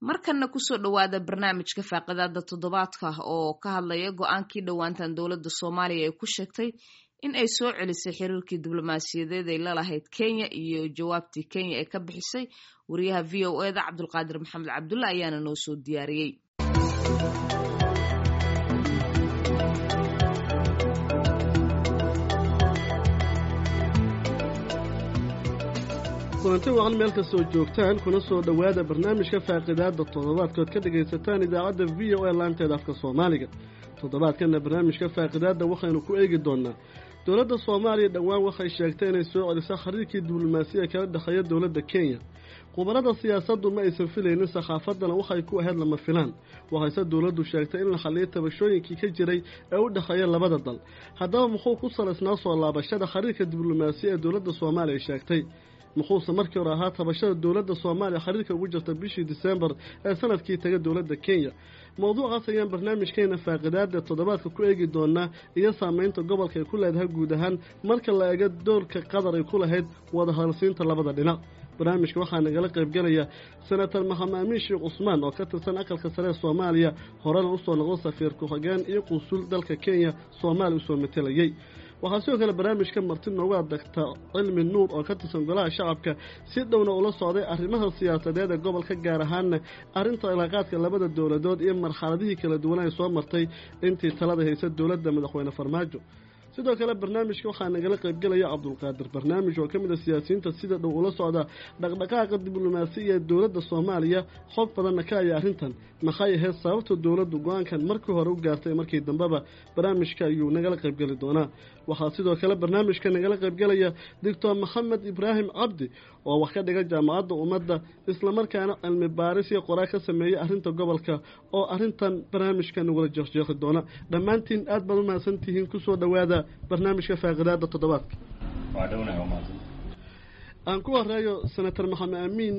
markanna kusoo dhowaada barnaamijka faaqidaada toddobaadka oo ka hadlaya go-aankii dhowaantan dowladda soomaaliya ay ku sheegtay in ay soo celisay xiriirkii diblomaasiyadeed ay lalahayd kenya iyo jawaabtii kenya ee ka bixisay wariyaha v o eda cabdulqaadir maxamed cabdulla ayaana noo soo diyaariyey kulanti wacan meel kastoo joogtaan kuna soo dhowaada barnaamijka faaqidaada toddobaadkood ka dhagaysataan idaacadda v o a laanteeda afka soomaaliga toddobaadkanna barnaamijka faaqidaadda waxaynu ku eegi doonaa dowladda soomaaliya dhowaan waxay sheegtay inay soo celiso xiriirkii diblomaasiya kala dhexeeya dowladda kenya khubarada siyaasaddu ma aysan filaynin sakhaafadana waxay ku ahayd lama filaan waxayse dowladdu sheegtay in la xalliyo tabashooyinkii ka jiray ee u dhexeeya labada dal haddaba muxuu ku salaysnaa soo laabashada xiriirka diblomaasiya ee dowladda soomaaliya sheegtay muxuuse markii hore ahaa tabashada dowladda soomaaliya xiriirka ugu jirta bishii disembar ee sanadkii taga dowladda kenya mowduucaas ayaan barnaamijkeena faaqidaada toddobaadka ku eegi doonaa iyo saameynta gobolka ay ku leedahay guud ahaan marka la eego doorka qatar ay ku lahayd wadahadalsiinta labada dhinac barnaamijka waxaa nagala qaybgelaya senator maxamed amiin sheekh cusmaan oo ka tirsan aqalka sare ee soomaaliya horena usoo noqdo safiir ku-xigeen iyo quusul dalka kenya soomaaliya usoo matelayey waxaa sidoo kale barnaamijka marti noogu adagta cilmi nuur oo ka tirsan golaha shacabka si dhowna ula socday arrimaha siyaasadeed ee gobolka gaar ahaanna arrinta cilaaqaadka labada dowladood iyo marxaladihii kala duwan ay soo martay intii talada haysa dowladda madaxweyne farmaajo sidoo kale barnaamijka waxaa nagala qaybgelaya cabdulqaadir barnaamij oo ka mid a siyaasiyiinta sida dhow ula socda dhaqdhaqaaqa diblomaasiya ee dowladda soomaaliya xog badanna ka aya arrintan maxay ahayd sababta dowladdu go-aankan markii hore u gaartay markii dambeba barnaamijka ayuu nagala qaybgeli doonaa waxaa sidoo kale barnaamijka nagala qaybgelaya doctor maxamed ibraahim cabdi oo wax ka dhiga jaamacadda ummadda islamarkaana cilmi baaris iyo qoraa ka sameeyey arrinta gobolka oo arrintan barnaamijka nagula jeeqjeeqi doona dhammaantiin aad baad u mahadsan tihiin kusoo dhowaada barnaamijka faaqidaada toddobaadka aan ku horeeyo senator maxamed amiin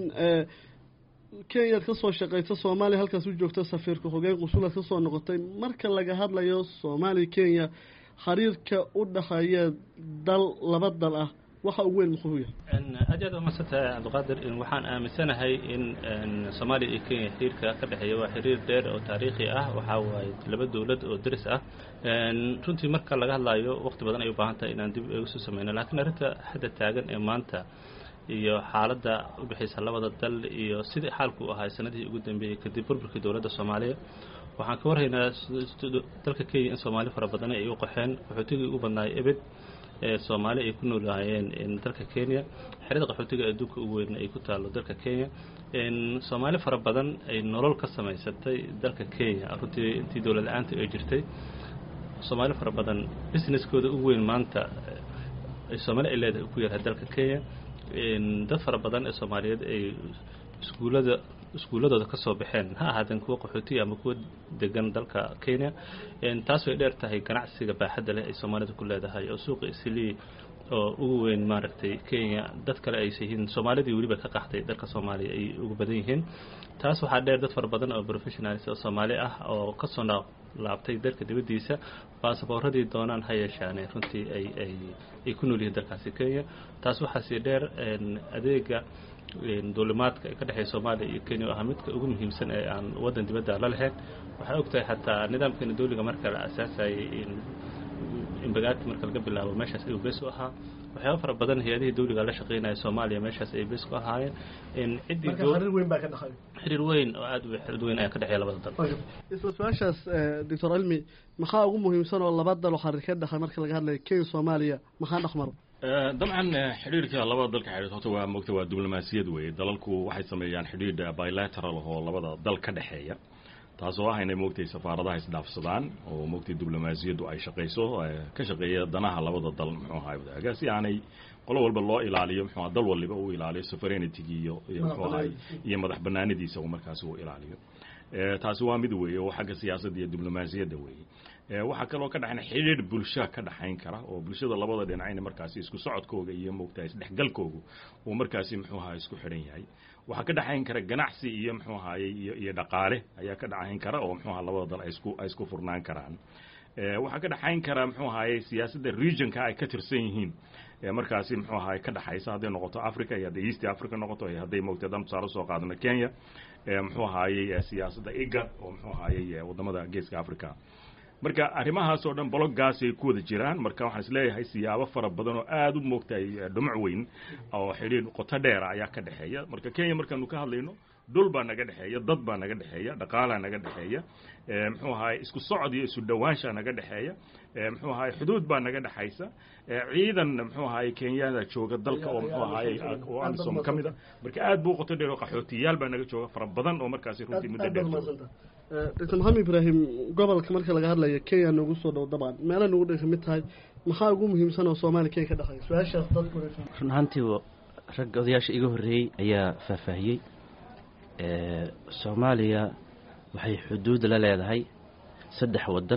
kenyaad ka soo shaqaysa soomaaliya halkaas u joogta safiirka xogeen qusuulaad ka soo noqotay marka laga hadlayo soomaaliya kenya xiriirka u dhexeeya dal laba dal ah waxa ugu weyn muxuu yahay aad aad umaadsantahay cabdiqaadir waxaan aaminsanahay in soomaaliya iyo kenya xiriirka ka dhexeeya waa xiriir dheer oo taariikhi ah waxaa waaye laba dowlad oo deris ah runtii marka laga hadlayo waqti badan ay u baahan tahay inaan dib igu soo sameyno laakiin arrinta hadda taagan ee maanta iyo xaaladda u bixaysa labada dal iyo sidii xaalku ahaa sanadihii ugu dambeeyey kadib burburkii dowladda soomaaliya waxaan ka warhaynaa dalka kenya in soomaali fara badan ay u qaxeen qaxootigii ugu badnaay ebed ee soomaali ay ku noolaayeen dalka kenya xerada qaxootiga adduunka ugu weyn ay ku taallo dalka kenya soomaali fara badan ay nolol ka samaysatay dalka kenya runtii intii dowlad la-aanta ay jirtay soomaali fara badan businesskooda ugu weyn maanta soomaali ay leedahay ku yarhay dalka kenya dad fara badan ee soomaaliyeed ay iskuullada iskuulladooda ka soo baxeen ha ahaadeen kuwa qaxootiya ama kuwa degan dalka kenya taas way dheer tahay ganacsiga baaxadda leh ay soomaalida ku leedahay oo suuqa islii oo ugu weyn maaragtay kenya dad kale aysa yihiin soomaalidii weliba ka qaxday dalka soomaaliya ay ugu badan yihiin taas waxaa dheer dad fara badan oo professionalis oo soomaali ah oo kasoo laabtay dalka dibaddiisa baasaboorradii doonaan ha yeeshaane runtii ay ay ay ku nool yihiin dalkaasi kenya taas waxaasii dheer adeega duulimaadka ee ka dhexeeya soomaaliya iyo kenya oo ahaa midka ugu muhiimsan ee aan waddan dibadda la lahayn waxay og tahay xataa nidaamkeena dawliga marka la asaasayay imbagaati marka laga bilaabo meeshaas ayuu bees u ahaa waxyaaba fara badan hay-adihii dawliga la shaqeynaya soomaaliya meeshaas ay bees ku ahaayeen xiriir weyn oo aad u weyn ayaa ka dhexeeya labada dal isla su-aashaas doctor cilmi maxaa ugu muhiimsan oo laba dal oo xiriir ka dhexay marka laga hadlayo kenya soomaaliya maxaa dhexmaro dabcan xidhiirka labada dalka xidhiir horta waa mogta waa diblomaasiyad weeye dalalku waxay sameeyaan xidhiir bilateral oo labada dal ka dhexeeya taasoo ah inay moogtay safaaradaha isdhaafsadaan oo moogtay diblomaasiyaddu ay shaqayso ka shaqeeya danaha labada dal muxuu ahaa wadaaga si aanay qolo walba loo ilaaliyo muxuu dal waliba uu ilaaliyo sovereignity iyo iyo muxuu ahay iyo madax banaanidiisa uu markaasi uu ilaaliyo taasi waa mid weeye oo xagga siyaasadda iyo diblomaasiyadda weeye waxaa kaloo ka dhexayn xidhiir bulsha ka dhexayn kara oo bulshada labada dhinacayna markaasi isku socodkooga iyo moogtahay isdhexgalkoogu uu markaasi muxuu ahaa isku xidhan yahay waxaa ka dhexayn kara ganacsi iyo muxuu ahaye iyo iyo dhaqaale ayaa ka dhexayn kara oo muxuu aha labada dal ay isku ay isku furnaan karaan waxaa ka dhexayn kara muxuu ahaye siyaasadda regionka ay ka tirsan yihiin markaasi muxuu ahaye ka dhexaysa hadday noqoto africa iyo hadday east africa noqoto iyo hadday moogtay dan tusaale soo qaadano kenya muxuu ahaayey siyaasadda igad oo muxuu ahaayey wadamada geeska africa marka arrimahaas oo dhan bologgaasay ku wada jiraan marka waxaan isleeyahay siyaabo fara badan oo aada u moogtahay dhumuc weyn oo xidhiir qoto dheera ayaa ka dhexeeya marka kenya markaanu ka hadlayno dhul baa naga dhexeeya dad baa naga dhexeeya dhaqaalaa naga dhexeeya muxuu ahaay isku socod iyo isu dhowaanshaa naga dhexeeya muxuu ahaay xuduud baa naga dhexaysa ciidan muxuu ahaay kenyada jooga dalka oo muxuu ahaay oo amisom ka mid a marka aad buu qoto dheer oo qaxootiyaal baa naga jooga fara badan oo markaasi runtii muddo dheer jooga dr maxamed ibraahim gobolka marka laga hadlayo kenya noogu soo dhow dabcan meela nagu dhay kamid tahay maxaa ugu muhiimsan oo soomaaliya kenya ka dhexeeya su-aashaas dadku run ahaantii rag odayaasha iga horreeyey ayaa faahfaahiyey soomaaliya waxay xuduud la leedahay saddex waddan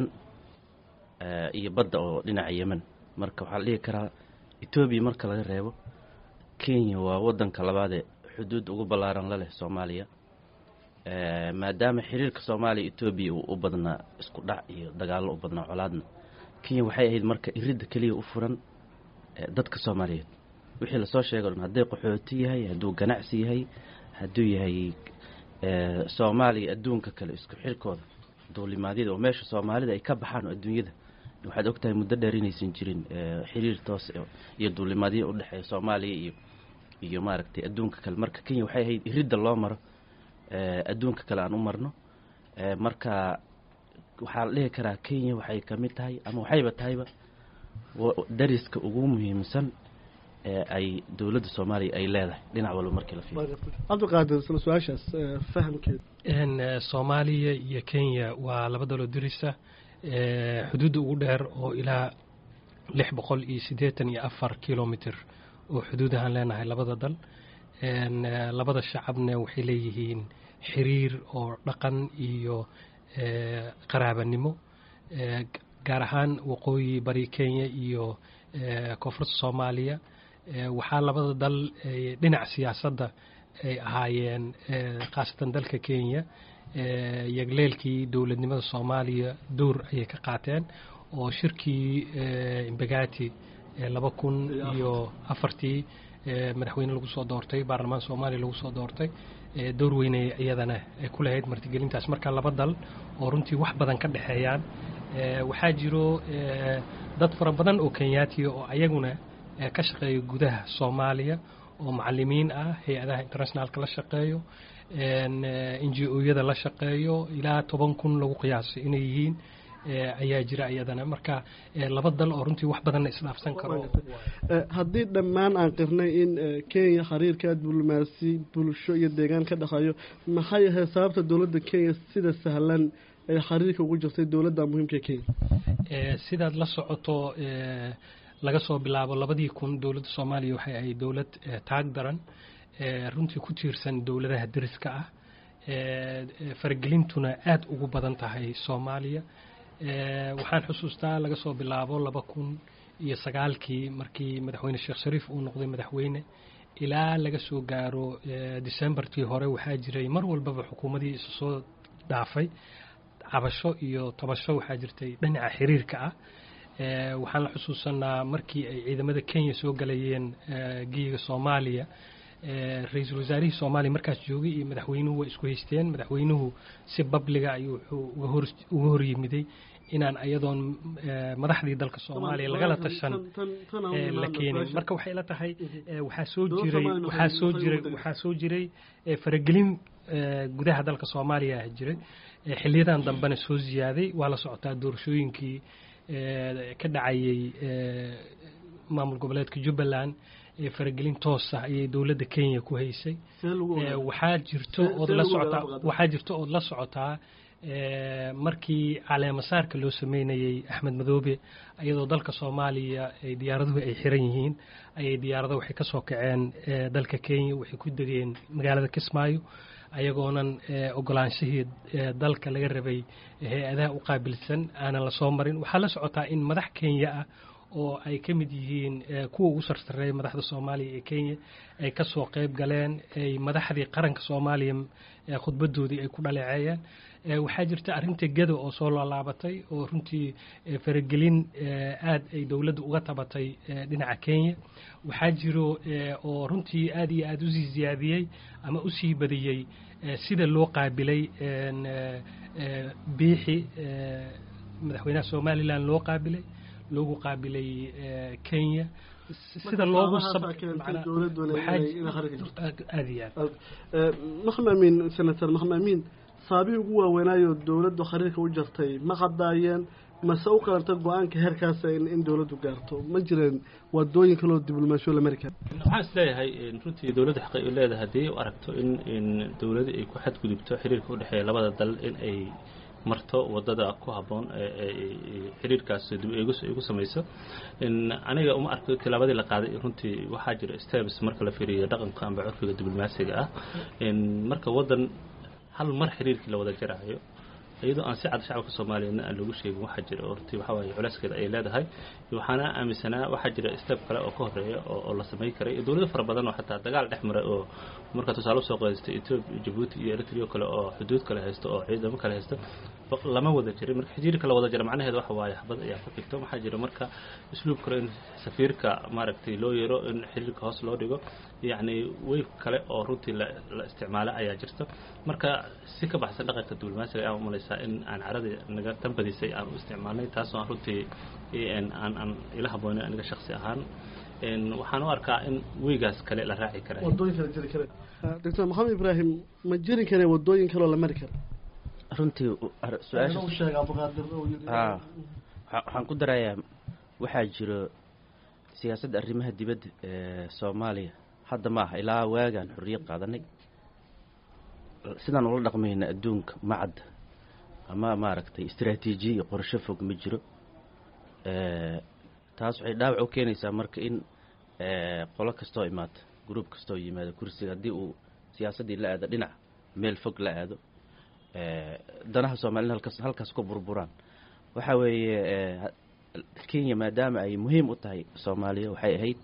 iyo badda oo dhinaca yemen marka waxaa la dhihi karaa etoobiya marka laga reebo kenya waa waddanka labaadee xuduud ugu ballaaran la leh soomaaliya maadaama xiriirka soomaaliya etoobiya uu u badnaa isku dhac iyo dagaallo u badnaa colaadna kenya waxay ahayd marka iridda keliya u furan dadka soomaaliyeed wixii lasoo sheego dhan hadday qaxooti yahay hadduu ganacsi yahay hadduu yahay soomaaliya adduunka kale isku xirkooda duulimaadyada oo meesha soomaalida ay ka baxaan oo adduunyada waxaad ogtahay muddo dheer inaysan jirin xiriir toos iyo duulimaadyo udhexeeya soomaaliya iyo iyo maaragtay adduunka kale marka kenya waxay ahayd iridda loo maro adduunka kale aan u marno marka waxaa la dhihi karaa kenya waxay ka mid tahay ama waxayba tahayba dariska ugu muhiimsan ee ay dowladda soomaaliya ay leedahay dhinac walba markii la fiiriyo cabdiqaadir isla su-aashaas fahamkeeda soomaaliya iyo kenya waa laba daloo dirisa xuduudda ugu dheer oo ilaa lix boqol iyo siddeetan iyo afar kilomitr oo xuduud ahaan leenahay labada dal labada shacabna waxay leeyihiin xiriir oo dhaqan iyo qaraabanimo gaar ahaan waqooyi bari kenya iyo koonfurta soomaaliya waxaa labada dal dhinaca siyaasadda ay ahaayeen khaasatan dalka kenya yagleelkii dowladnimada soomaaliya dowr ayay ka qaateen oo shirkii imbagati laba kun iyo afartii madaxweyne lagu soo doortay baarlamaan soomaaliya lagu soo doortay dowr weynay iyadana ay ku lahayd martigelintaas marka laba dal oo runtii wax badan ka dhexeeyaan waxaa jiro dad fara badan oo kenyaatiya oo ayaguna ka shaqeeya gudaha soomaaliya oo macalimiin ah hay-adaha internationaalka la shaqeeyo n g o-yada la shaqeeyo ilaa toban kun lagu qiyaasay inay yihiin ayaa jira iyadana marka laba dal oo runtii wax badanna isdhaafsan karo haddii dhammaan aan qirnay in kenya xiriirka diblomaasi bulsho iyo deegaan ka dhexeeyo maxay ahayd sababta dowladda kenya sida sahlan ay xiriirka ugu jirtay dowladda muhiimka kenya sidaad la socoto laga soo bilaabo labadii kun dowladda soomaaliya waxay ahayd dowlad taag daran runtii ku tiirsan dowladaha deriska ah faragelintuna aada ugu badan tahay soomaaliya waxaan xusuustaa laga soo bilaabo laba kun iyo sagaalkii markii madaxweyne sheekh shariif uu noqday madaxweyne ilaa laga soo gaaro decembartii hore waxaa jiray mar walbaba xukuumadii isu soo dhaafay cabasho iyo tabasho waxaa jirtay dhinaca xiriirka ah waxaan la xusuusanaa markii ay ciidamada kenya soo galayeen geyiga soomaaliya ra-iisul wasaarihii soomaaliya markaas joogay iyo madaxweynuhu way isku haysteen madaxweynuhu si babliga ayuu wuxuu uga hor yimiday inaan ayadoon madaxdii dalka soomaaliya lagala tashan la keenin marka waxay la tahay waxaa soo jiray waxaa soo jiray waxaa soo jiray faragelin gudaha dalka soomaaliya ah jiray xiliyadan dambena soo ziyaaday waa la socotaa doorashooyinkii ka dhacayay maamul goboleedka jubbaland faragelin toos ah ayay dowladda kenya ku haysay waxaa jirto ood la socotaa waxaa jirto ood la socotaa markii caleemasaarka loo sameynayey axmed madoobe iyadoo dalka soomaaliya ay diyaaraduhu ay xiran yihiin ayay diyaarado waxay ka soo kaceen dalka kenya waxay ku degeen magaalada kismaayo ayagoonan ogolaanshihii dalka laga rabay hay-adaha u qaabilsan aanan la soo marin waxaa la socotaa in madax kenya ah oo ay ka mid yihiin kuwa ugu sarsareeya madaxda soomaaliya ee kenya ay ka soo qayb galeen ay madaxdii qaranka soomaaliya khudbadoodii ay ku dhaleeceeyeen waxaa jirta arrinta geda oo soo laalaabatay oo runtii faragelin aad ay dowladda uga tabatay dhinaca kenya waxaa jiro oo runtii aad iyo aad usii ziyaadiyey ama usii badiyey sida loo qaabilay biixi madaxweynaha somalilan loo qaabilay loogu qaabilay kenya sida loogu aad iyo aad maxmed amiin senator maxmed amiin saabihii ugu waaweynaayo dowladdu khariirka u jartay ma qadaayeen mase u qalanta go-aanka heerkaasa in dowladdu gaarto ma jireen waadooyin kaloo diblomaasiyo la mari kara waxaan is leeyahay runtii dowladda xaqay u leedahay haddii u aragto in in dowladda ay ku xadgudubto xiriirka u dhexeeya labada dal in ay marto wadada ku habboon xiriirkaas dib eegis ay ku samayso aniga uma arko tilaabadii la qaaday runtii waxaa jira steps marka la fiiriyo dhaqanka amba curfiga diblomaasiga ah marka waddan hal mar xiriirkii la wada jaraayo iyadoo aan si cad shacabka soomaaliyeedna aan loogu sheegin waxaa jira oo runtii waxaa waaye culeyskeeda ay leedahay waxaana aaminsanaa waxaa jira step kale oo ka horeeya oo la samayn karay iyo dowlado fara badan oo xataa dagaal dhex maray oo markaa tusaale usoo qaadistay ethiopia jabuuti iyo eritrea kale oo xuduud kale haysto oo ciidamo kale haysto lama wada jirin marka xiriirka la wada jira macnaheeda waxa waaye xabad ayaa ku xigto waxaa jira marka isluub kale in safiirka maaragtay loo yeero in xiriirka hoos loo dhigo yacni weyf kale oo runtii la isticmaalo ayaa jirta marka si ka baxsan dhaqanka diblomaasiga ayaan umalaysaa in aan caradii naga tan badisay aan u isticmaalnay taasoo aan runtii aan aan ila haboonin aniga shaksi ahaan waxaan u arkaa in weygaas kale la raaci kara wadooyin kale jiri kare doctor maxamed ibraahim ma jiri kare wadooyin kaloo la mari kara runtii su-aasha waxaan ku darayaa waxaa jiro siyaasadda arrimaha dibadda ee soomaaliya hadda ma aha ilaa waagaan xorriyad qaadanay sidaan ula dhaqmayna adduunka macadda ama maaragtay istraatiijiya iyo qorsho fog ma jiro taas waxay dhaawac u keenaysaa marka in qolo kastoo imaata gruub kastoo yimaado kursiga haddii uu siyaasaddii la aado dhinac meel fog la aado danaha soomaaliyed halkaas halkaas ku burburaan waxaa weeye kenya maadaama ay muhiim u tahay soomaaliya waxay ahayd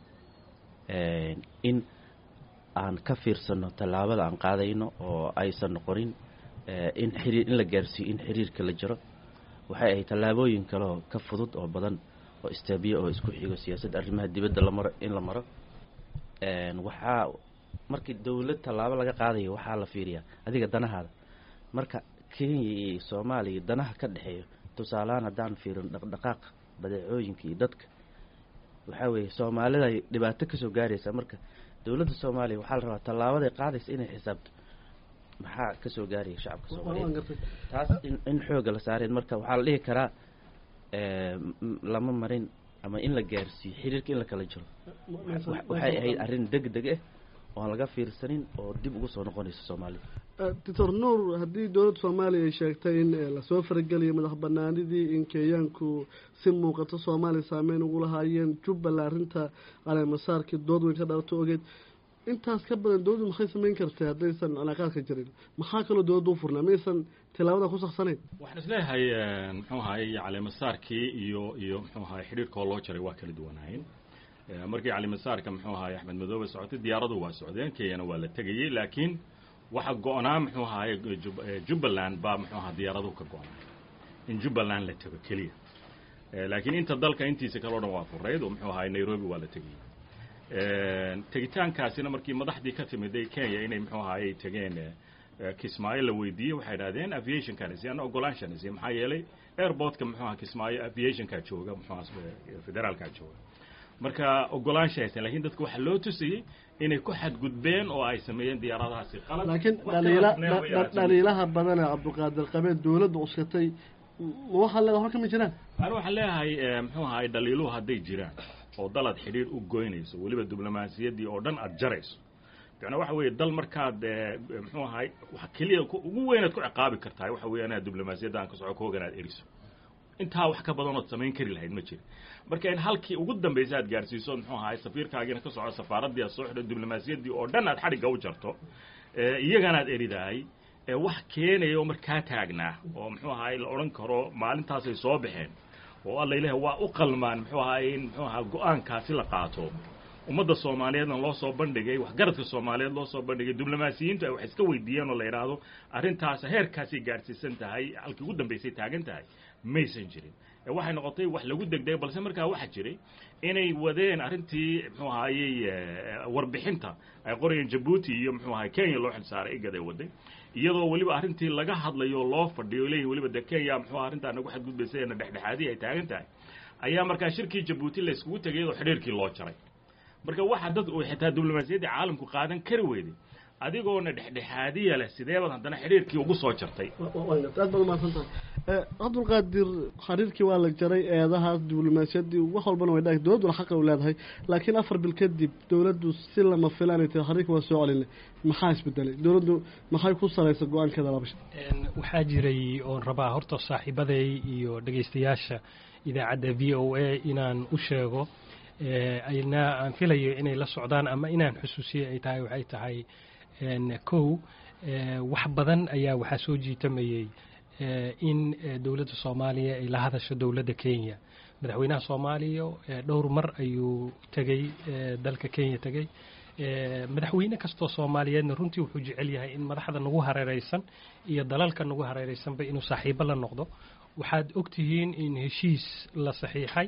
in aan ka fiirsano tallaabada aan qaadayno oo aysan noqonin in xiriir in la gaarsiiyo in xiriirka la jiro waxay ahayd tallaabooyin kaleoo ka fudud oo badan oo istaabiye oo isku xigo siyaasadda arrimaha dibadda la maro in la maro waxaa markii dowlad tallaabo laga qaadayo waxaa la fiiriyaa adiga danahaada marka kenya iyo soomaaliya danaha ka dhexeeyo tusaalehaan haddaan fiirin dhaqdhaqaaq badeecooyinka iyo dadka waxaa weeye soomaalida ay dhibaato kasoo gaaraysaa marka dowladda soomaaliya waxaa la rabaa tallaabaday qaadaysa inay xisaabto maxaa kasoo gaaraya shacabka soomaaliyeed taas in in xooga la saareen marka waxaa la dhihi karaa lama marin ama in la gaarsiiyo xiriirka in la kala jiro waxay ahayd arrin deg deg ah oan laga fiirsanin oo dib ugu soo noqonaysa soomaaliya doctor nuur haddii dowladda soomaaliya ay sheegtay in lasoo farageliyo madax banaanidii in kenyaanku si muuqato soomaaliya saameyn ugu lahaayeen jubbaland arrinta caleemasaarkii dood weyn ka dhalato ogeed intaas ka badan dowladdu maxay samayn kartay haddaysan calaaqaadka jirin maxaa kaloo dowladda u furnaa maysan tilaabada ku saksanayn waxaan isleeyahay muxuu ahaay caleemasaarkii iyo iyo muxuu ahaay xidhiirkoo loo jaray waa kala duwanaayeen markii caleemasaarka muxuu ahaay axmed madoobe socotay diyaaradu waa socdeen kenyana waa la tegayey laakiin waxa go-naa muxuu ahaay jubbaland baa muxuu ahaa diyaaraduhu ka go-naa in jubbaland la tego keliya laakiin inta dalka intiisa kale o dhan waa furayd oo muxuu ahaay nairobi waa la tegayey tegitaankaasina markii madaxdii ka timiday kenya inay muxuu ahaayey tegeen kismaayo la weydiiyey waxay idhahdeen aviationkanisi ana ogolaanshanisi maxaa yeelay airportka muxuu aha kismaayo aviationkaa jooga muxuu aha federaalkaa jooga marka ogolaansha haysan lakin dadka waxaa loo tusayey inay ku xadgudbeen oo ay sameeyeen diyaaradahaasi qalad laakiin dhaliila dhaliilaha badana cabdulqaadir qabeen dowladda cuskatay waxaa le waxba kama jiraan ani waxaan leeyahay muxuu ahaay dhaliiluhu hadday jiraan oo dal aad xidhiir u goynayso weliba diblomaasiyaddii oo dhan aada jarayso macnaa waxa weeye dal markaad muxuu ahaay wax keliya ugu weynaad ku ciqaabi kartahay waxa weeye inaad diblomaasiyadda aan ka soco ka hogan aad eriso intaa wax ka badan ood samayn kari lahayd ma jira marka in halkii ugu dambaysa aad gaarsiiso muxuu ahaay safiirkaagiina ka soco safaaraddii aad soo xidho diblomaasiyaddii oo dhan aad xadhigga u jarto iyaganaad eridahay wax keenaya oo markaa taagnaa oo muxuu ahaay la odhan karo maalintaasay soo baxeen oo alla ilaah waa u qalmaan muxuu ahaa in muxuu ahaa go-aankaasi la qaato ummadda soomaaliyeedna loo soo bandhigay waxgaradka soomaaliyeed loo soo bandhigay diblomaasiyiintu ay wax iska weydiiyeen oo la yidhaahdo arrintaas heerkaasay gaadhsiisan tahay halkii ugu dambaysay taagan tahay maysan jirin waxay noqotay wax lagu degdegay balse markaa waxaa jiray inay wadeen arrintii muxuu ahaayey warbixinta ay qorayeen jabuuti iyo muxuu ahay kenya loo xilsaaray igad ay waday iyadoo weliba arrintii laga hadlayo oo loo fadhiyo leeyihin weliba de kenya muxuu arrintaa nagu xadgudbaysay na dhexdhexaadii ay taagan tahay ayaa markaa shirkii jabuuti la iskugu tegay oo xidhiirkii loo jaray marka waxa dad uu xitaa diblomaasiyaddii caalamku qaadan kari weyday adigoona dhexdhexaadiya leh sideebaad haddana xidhiirkii ugu soo jartay aad baad umahadsantahay cabdulqaadir xiriirkii waa la jaray eedahaas diblomaasiyaddii wax walbana way dhahay dowladduna xaqa u leedahay laakiin afar bil kadib dowladdu si lama filaanay tahay xiriirka waa soo celinay maxaa isbedelay dowladdu maxay ku salaysa go-aankeeda labasha waxaa jiray oon rabaa horta saaxiibaday iyo dhegaystayaasha idaacadda v o a inaan u sheego ayna aan filayo inay la socdaan ama inaan xusuusiye ay tahay waxay tahay kow wax badan ayaa waxaa soo jiitamayey in dowladda soomaaliya ay la hadasho dowladda kenya madaxweynaha soomaaliya dhowr mar ayuu tegey dalka kenya tegey madaxweyne kastoo soomaaliyeedna runtii wuxuu jecel yahay in madaxda nagu hareereysan iyo dalalka nagu hareereysanba inuu saaxiibo la noqdo waxaad ogtihiin in heshiis la saxiixay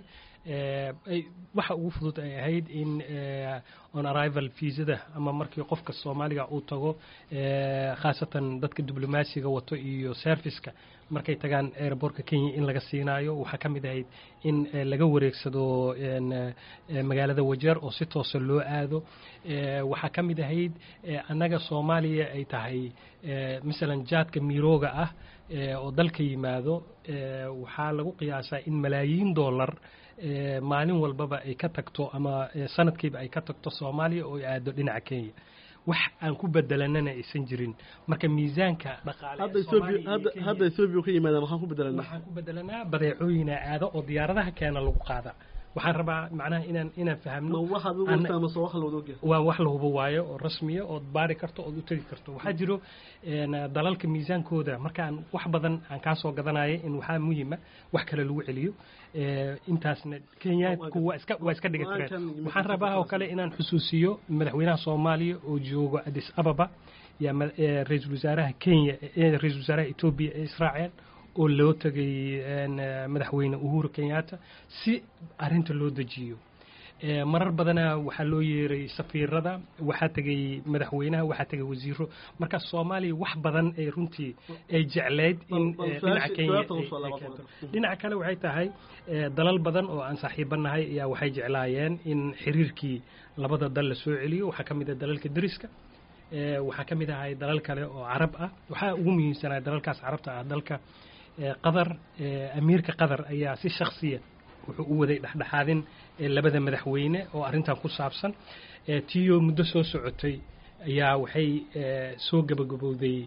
waxa ugu fudud ay ahayd in on arrival viisada ama markii qofka soomaaliga uu tago khaasatan dadka diblomaasiga wato iyo serviceka markay tagaan airbortka kenya in laga siinaayo waxaa ka mid ahayd in laga wareegsado magaalada wajeer oo si toosa loo aado waxaa ka mid ahayd annaga soomaaliya ay tahay masalan jaadka mirooga ah oo dalka yimaado waxaa lagu qiyaasaa in malaayiin dollar maalin walbaba ay ka tagto ama sanadkiiba ay ka tagto soomaaliya oo ay aado dhinaca kenya wax aan ku bedelanana aysan jirin marka miisaanka hadda ethoobia ka yimaada maxaan ku bedelanaa waxaan ku bedelanaa badeecooyina aado oo diyaaradaha keena lagu qaada waxaan rabaa macnaha inaan inaan fahamno waxaad u ogtaa mase wax la wada ogyahay waa wax la hubo waayo oo rasmiya ood baari karto ood u tegi karto waxaa jiro dalalka miisaankooda markaan wax badan aan kaa soo gadanaya in waxaa muhiima wax kale lagu celiyo intaasna kenyaanku waa iska waa iska dhiga tireen waxaan rabaa oo kale inaan xusuusiyo madaxweynaha soomaaliya oo joogo addis ababa yaa ra-iisul wasaaraha kenya ra-iisul wasaaraha etoobiya ee israaceen oo loo tegay madaxweyne uhuru kenyatta si arinta loo dejiyo marar badana waxaa loo yeeray safiirada waxaa tegay madaxweynaha waxaa tegay wasiiro marka soomaaliya wax badan ay runtii ay jecleyd in dhinaca kenya dhinaca kale waxay tahay dalal badan oo aan saaxiibanahay ayaa waxay jeclaayeen in xiriirkii labada dal la soo celiyo waxaa ka mid ah dalalka deriska waxaa ka mid ahay dalal kale oo carab ah waxaa ugu muhiimsanaa dalalkaas carabta ah dalka qatar amiirka qatar ayaa si shaksiya wuxuu u waday dhexdhexaadin labada madaxweyne oo arrintan ku saabsan tiyo muddo soo socotay ayaa waxay soo gabagabowday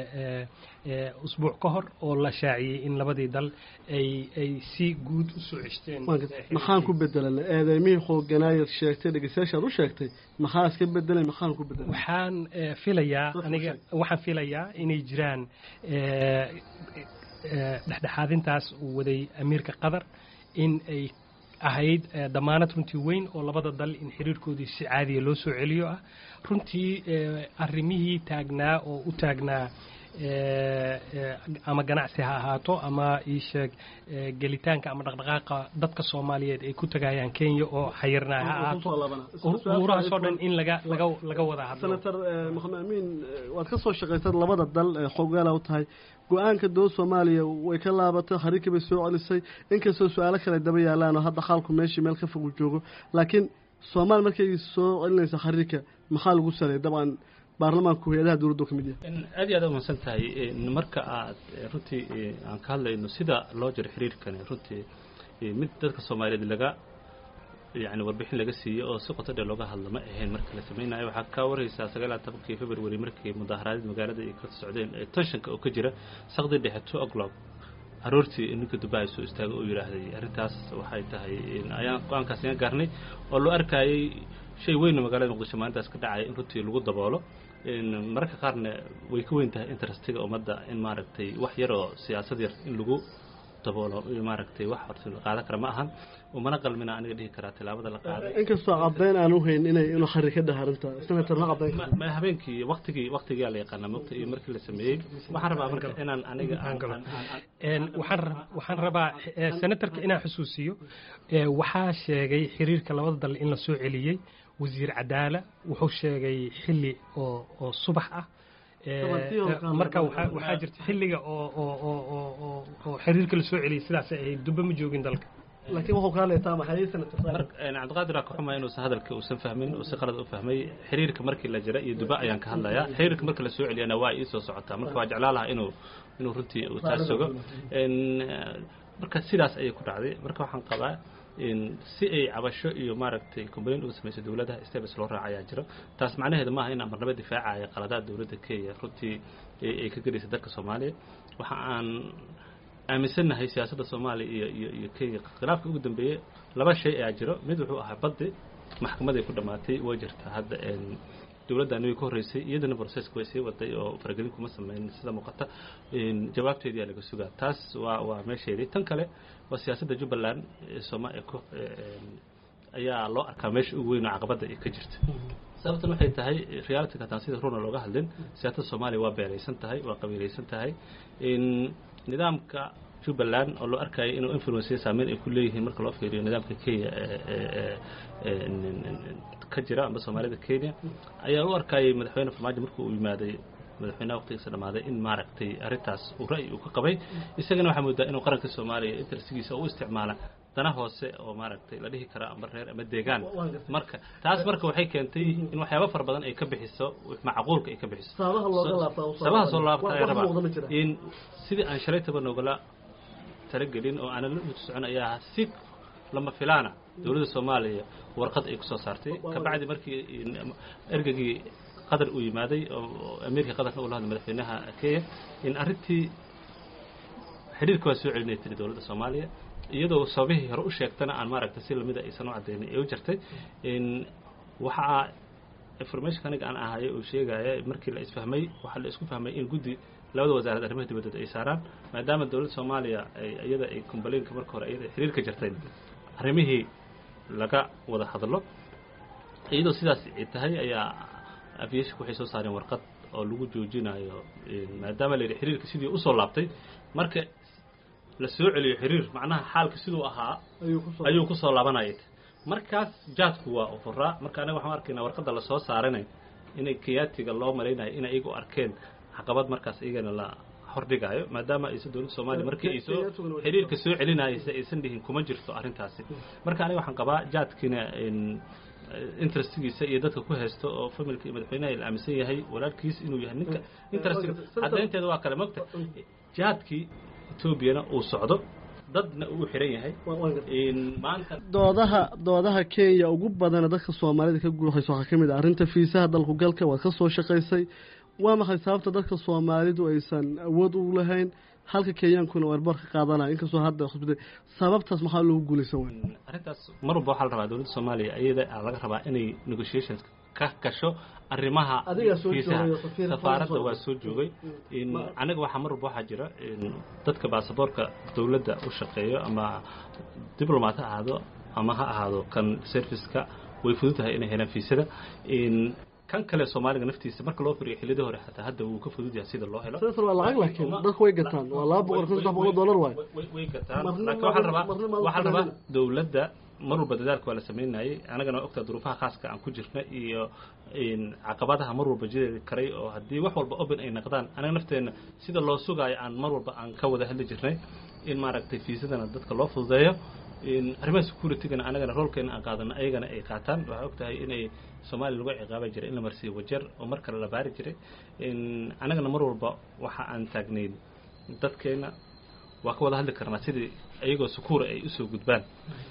usbuuc ka hor oo la shaaciyey in labadii dal ay ay si guud u soo ceshteen maxaan ku bedelana eedeymihii xooganaayad sheegtay dhegeystayaashaad u sheegtay maxaa iska bedelay maxaan ku bedelay waxaan filayaa aniga waxaan filayaa inay jiraan dhexdhexaadintaas uu waday amiirka qatar in ay ahayd damaanad runtii weyn oo labada dal in xiriirkoodii si caadiya loo soo celiyo ah runtii arrimihii taagnaa oo u taagnaa ama ganacsi ha ahaato ama iisheeg gelitaanka ama dhaqdhaqaaqa dadka soomaaliyeed ay ku tagayaan kenya oo xayirnaa ha ahaato umuurahaasoo dhan in laga laga laga wada hadlo senator maxamed amiin waad ka soo shaqaysad labada dal ee xogeela u tahay go-aanka dowlad soomaaliya way ka laabatay xariirkii bay soo celisay inkastoo su-aalo kale daba yaalaan oo hadda xaalku meeshii meel ka fog uu joogo laakiin soomaaliya markay soo celinaysa xariirka maxaa lagu saleeyay dabcan baarlamaanku hay-adaha dowladdu ka mid yahay aad iyo aad umahadsan tahay marka aad runtii aan ka hadlayno sida loo jiro xiriirkani runtii mid dadka soomaaliyeed laga yani warbixin laga siiyey oo si qoto dheer looga hadlo ma ahayn marka la samaynayo waxaa ka waraysaa sagaal iyo tobankii february markii mudaaharaadii magaalada ay ka socdeen ee tenshanka oo ka jira saqdii dhexe two o'clock aroortii ninka dubai soo istaagay oo yidhaahday arrintaas waxay tahay ayaan go-aankaas iga gaarnay oo loo arkayay shay weynna magaalada muqdisho maalintaas ka dhacaya in runtii lagu daboolo mararka qaarna way ka weyn tahay interestiga ummadda in maaragtay wax yaroo siyaasad yar in lagu daboolo iyo maaragtay wax horta la qaadan kara ma ahan umana qalmina aniga dhihi karaa tilaabada la qaaday inkastoo caddayn aan uhayn inay inuu xari ka dhaha arrinta senator ma caddayn Ma- ma habeenkii waktigii waktigaa la yaqaana mogta iyo markii la sameeyey waxaan rabaa marka inaan aniga aan- aan- aan- Een, waxaan ra- waxaan rabaa eh, senatarka inaan xusuusiyo eh, waxaa sheegay xiriirka labada dal in la soo celiyey wasiir cadaala wuxuu sheegay xilli oo oo subax ah Eh, Tobantii oo eh, kale. marka waxaa waxaa jirta xilliga oo oo oo oo- oo oo xiriirka la soo celiyey sidaasay ahayd dubbe ma joogin dalka laakiin wuxuu kaa leetaa maxay senator Mar- een, cabdiqaadir aa ka xumaa inuusan hadalka uusan fahmin uu si qalad u fahmay xiriirka markii la jira iyo duba ayaan ka hadlayaa xiriirka markii la soo celiyana waa ii soo socotaa marka waa jeclaa lahaa inuu inuu runtii uu taas sugo Een, eh, marka sidaas ayay ku dhacday marka waxaan qabaa in si ay cabasho iyo maaragtay complain uga samayso dowladda steps loo raaca ayaa jiro taas macnaheedu maaha in amarnaba difaacaya qaladaad dowladda kenya runtii ay ay ka gelaysa dalka soomaaliya waxa aan aaminsannahay siyaasadda soomaaliya iyo iyo iyo kenya khilaafka ugu dambeeyey laba shay ayaa jiro mid wuxuu ahaa baddi maxkamaday ku dhammaatay way jirtaa hadda een, dowladdan way ka horreysay iyadana processka way sii waday oo faragelin kuma sameyn sida muuqata een, jawaabteedii aa laga sugaa taas waa waa meesheedii tan kale waa siyaasadda jubbaland ee sooma ee ku- ee, een, ayaa loo arkaa meesha ugu weyn oo caqabadda ay ka jirta sababtan waxay tahay realityka hataan sida runa looga hadlin siyaasadda soomaaliya waa beeraysan tahay waa qabiilaysan tahay in nidaamka jubbaland oo loo arkayo inuu influence saameyn ay ku leeyihiin marka loo fiiriyo nidaamka kenya ee- ee- ee- n- n- ka jira amba soomaalida kenya ayaa u arkayay madaxweyne farmaajo markuu u yimaaday madaxweynaha waqtigiisa dhamaaday in maaragtay arrintaas uu ra'yi uu ka qabay isagana waxaa moodaa inuu qaranka soomaaliya intersigiisa u isticmaala dana hoose oo maaragtay la dhihi kara amba reer ama deegaan marka taas marka waxay keentay in waxyaabo fara badan ay ka bixiso macquulka ay ka bixiso Sababaha looga laabtaa u soo sabaha soo laabta wax- ayaa wax rabaa muuqda ma jira. in sidii aan shalaytaba noogala talagelin oo aanan la uti socon ayaa si lama filaana dowladda soomaaliya warqad ay ku soo saartay kabacdi markii in- ergagii qatar uu yimaaday oo oo amiirka qatarna uu la hadlay madaxweynaha kenya in arrintii xidhiirka waa soo celinay tiri dowladda soomaaliya iyadoo sababihii hore u sheegtana aan maaragtay si lamida aysan u cadaynin ee u jirtay in waxaa informationka aniga aan ahayo uu sheegaya markii la isfahmay waxaa la isku fahmay in guddi labada wasaaradda arrimaha dibadda ay saaraan maadaama dowladda soomaaliya ay iyada ay complainka marka hore iyada ay xiriirka jirtay arrimihii laga wada hadlo iyadoo sidaas ay tahay ayaa aviationka waxay soo saareen warqad oo lagu joojinayo maadaama la yidhi xiriirka sidii usoo laabtay marka la soo celiyo xiriir macnaha xaalka siduu ahaa ayuu ku soo ayuu kusoo laabanayay markaas jaadku waa ufuraa marka anaga waxaan arkaynaa warqadda lasoo saaranay inay kiyaatiga loo malaynayo inay iyagu arkeen caqabad markaas iyagana la hordhigaayo maadaama aysa dowladda soomaaliya markii ay soo Kiyaatuguna way- xiriirka soo celinaysa aysan dhihin kuma jirto arrintaasi marka aniga waxaan qabaa jaadkiina in interestigiisa iyo dadka ku haysto oo familka iyo madaxweynaha la aaminsan yahay walaalkiis inuu yahay ninka interestiga caddaynteeda waa kale mogta jaadkii etoobiyana uu socdo dadna uu xiran yahay Waa- waan gartay. in maanta doodaha doodaha kenya ugu badana dadka soomaalida ka guuxaysa waxaa ka mid ah arrinta fiisaha dalku galka waad ka soo shaqaysay waa maxay sababta dadka soomaalidu aysan awood u lahayn halka kenyaankuna warbar ka qaadanaya inkastoo hadda xusbiday sababtaas maxaa loogu guulaysan waaya arrintaas mar walba waxaa la rabaa dowladda soomaaliya iyada aa laga rabaa inay negotiations ka gasho arrimaha Adigaa soo fiisaha. joogay oo safiir safaaradda Faransa waa soo joogay in aniga waxaa mar walba waxaa jira in dadka baasaboorka dowladda u shaqeeyo ama diblomat ha ahaado ama ha ahaado kan serviceka way fudud tahay inay helaan fiisada in kan kale soomaaliga naftiisa marka loo firiyo xillidii hore xataa hadda wuu ka fudud yahay sida loo helo sidaas waa lacag laakiin dadku way gataan waa laba boqol kun saddex boqol dollar waay way way gataan Marna laakiin ma- waxaa la rabaa marna ma- waxaa la rabaa dowladda mar walba dadaalka waa la samaynayay anagana waa ogtaa duruufaha khaaska aan ku jirna iyo in caqabadaha mar walba jiri karay oo haddii wax walba open ay naqdaan anaga nafteenna sida loo sugaayo aan mar walba aan ka wada hadli jirnay in maaragtay fiisadana dadka loo fududeeyo in arrimaha security-gana anagana roolkeena aan qaadano ayagana ay qaataan waxaa og tahay inay soomaaliya lagu ciqaabi jiray in la marsiiyo wajar oo mar kale la baari jiray in anagana mar walba waxa aan taagnayn dadkeena waa ka wada hadli karnaa sidii iyagoo sukuura ay usoo gudbaan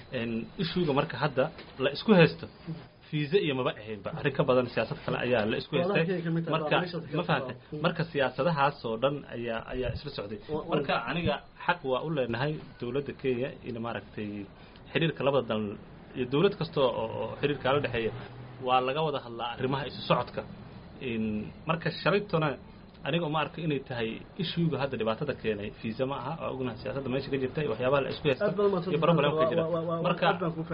ishuuga marka hadda la isku haysto fiisa iyo maba ahaynba arrin ka badan siyaasad kale ayaa la isku haystay Walahi, kamid tahay, marka waa meesha ma fahantay marka siyaasadahaas oo dhan ayaa ayaa isla socday Wa- wa- marka aniga xaq waa u leenahay dowladda kenya in maaragtay xiriirka labada dal iyo dowlad kasta oo oo xiriirkaa la dhexeeya waa laga wada hadlaa arrimaha isu socodka in marka shalaytona aniga uma arko inay tahay ishuuga hadda dhibaatada keenay fiisa ma aha waa ognahay siyaasadda meesha ka jirta iyo waxyaabaha la isku haysta iyo problemka jira marka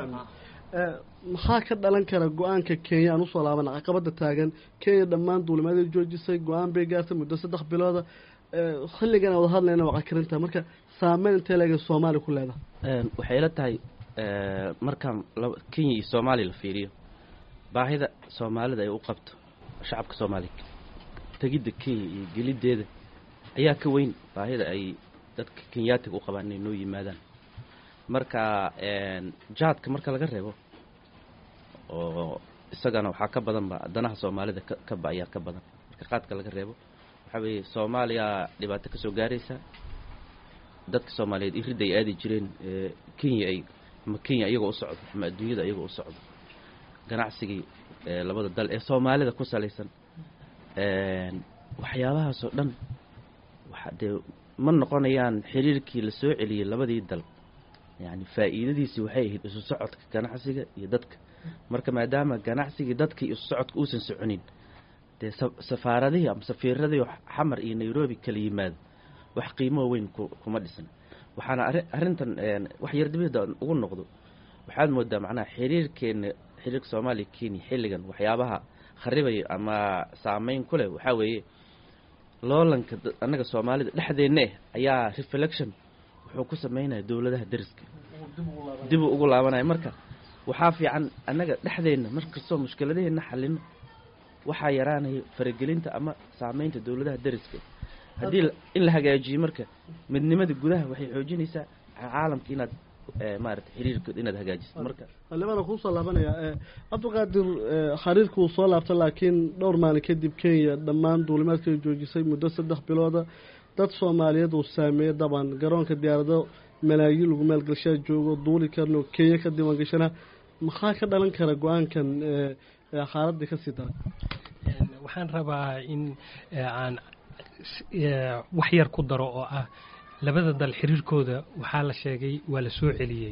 maxaa ka dhalan kara go-aanka kenya aan usoo laabana caqabada taagan kenya dhammaan duulimaadii joojisay go-aan bay gaartay muddo saddex bilooda xilligan wada hadlayna waa cakarinta marka saameyn intee leega soomaaliya ku leedahay waxay ila tahay markaan kenya iyo soomaaliya la fiiriyo baahida soomaalida ay u qabto shacabka soomaaliya tegidda kenya iyo geliddeeda ayaa ka weyn baahida ay dadka kenyaatiga u qabaan inay noo yimaadaan marka jaadka marka laga reebo oo isagana waxaa ka badan ba danaha soomaalida kaba ayaa ka badan marka qaadka laga reebo waxaa weeye soomaaliya dhibaato ka soo gaaraysa dadka soomaaliyeed iridda ay aadi jireen kenya ay ama kenya iyagoo u socdo ama adduunyada iyagoo u socdo ganacsigii labada dal ee soomaalida ku salaysan waxyaabahaasoo dhan waxa dee ma noqonayaan xiriirkii la soo celiyey labadii dal yacni faa'iidadiisii waxay ahayd isu socodka ganacsiga iyo dadka marka maadaama ganacsigii dadka iyo isu socodka uusan soconin dee safaaradihii ama safiiradii xamar iyo nairobi kala yimaado wax qiimoo weyn kuma dhisan waxaana arrintan wax yar dibada ugu noqdo waxaad moodaa macnaha xiriirkeena xiriirka soomaaliya kenya xilligan waxyaabaha kharibaya ama saameyn ku leh waxaa weeye loolanka annaga soomaalida dhexdeenna eh ayaa reflection wuxuu ku sameynaya dowladaha dariska dibuu ugu laabanaya marka waxaa fiican annaga dhexdeenna markastoo mushkiladaheenna xalino waxaa yaraanaya faragelinta ama saameynta dowladaha dariska haddii in la hagaajiyo marka midnimada gudaha waxay xoojinaysaa caalamka inaad maarata xiriirkood inaad hagaajiso marka xildhibaan kuusoo laabanaya cabdiqaadir xiriirka uu soo laabta laakiin dhowr maalin kadib kenya dhammaan duulimaadka joojisay muddo saddex bilooda dad soomaaliyeed uu saameeyey daban garoonka diyaarado malaayiin lagu maalgashaa joogo duuli karno kenya ka diiwaan gashana maxaa ka dhalan kara go-aankan xaaladii kasii daray waxaan rabaa in aan wax yar ku daro oo ah labada dal xiriirkooda waxaa la sheegay waa la soo celiyey